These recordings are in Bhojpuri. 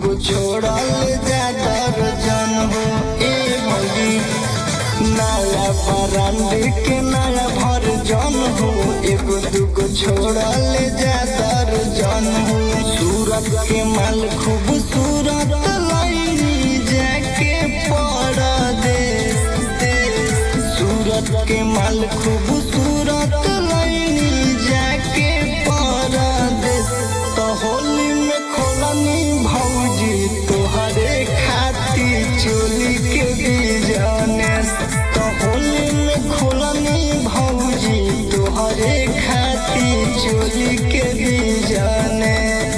दूगो छोड़ल जा दर्जन हो ए भौजी नया ब्रांड के नया भरजन हो एगो दूगो छोड़ल जा दर्जन हो सूरत के माल खूबसूरत लई जाके परदेश देश सूरत के माल खूबसूरत लई जाके परदेश तो होली में खोलनी भौजी तोहरे खाती चोली के बिजनेस तो होली में खोलनी भौजी तोहरे खाती चोली के बिजनेस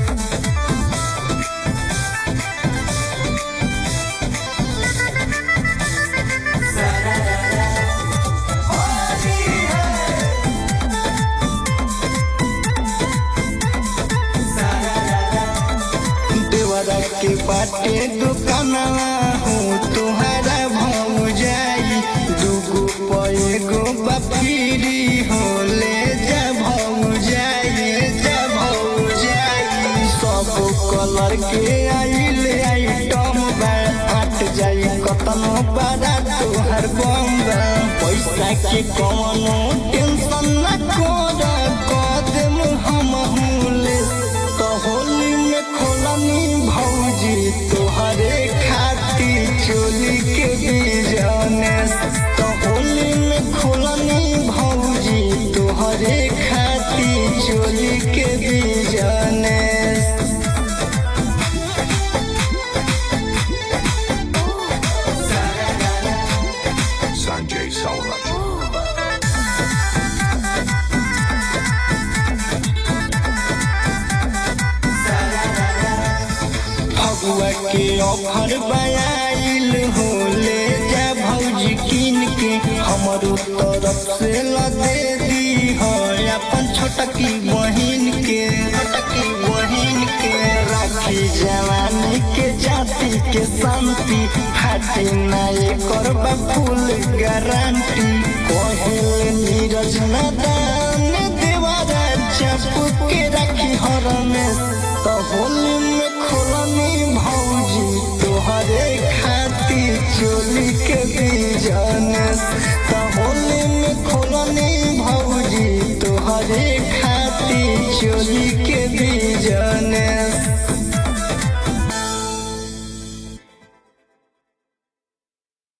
देवरा के बाटे दुकानवा हूँ तुहरा भाव जाई दूगो पैगो बफीरी हो ले जा भाव जाई जा भाव जाई सब कलर के आइल आइटम बा हट जाई कतनो बड़ा तोहर बम बा पैसा के कौनो टेंशन न कर कदम हम ले तो होली में खोलनी भौजी तोहरे खाती चोली के बिजनेस तो होली में खोलनी भौजी तोहरे खाती चोली के बिजनेस Sanjay Saurabh. फगुआ के ऑफर बयाइल हो ले जा भौजी किन के हमरो तरफ से ल दे दी हो अपन छोटकी बहिन के छोटकी बहिन के राखी जवानी के जाति के शांति हाथी नाये करबा फुल गारंटी कहल नीरज नदान देवारा चप के राखी हरमेश तो होली में खोलनी भौजी तोहरे खाती चोली के बिजनेस तो होली में खोलनी भौजी तोहरे खाती चोली के बिजनेस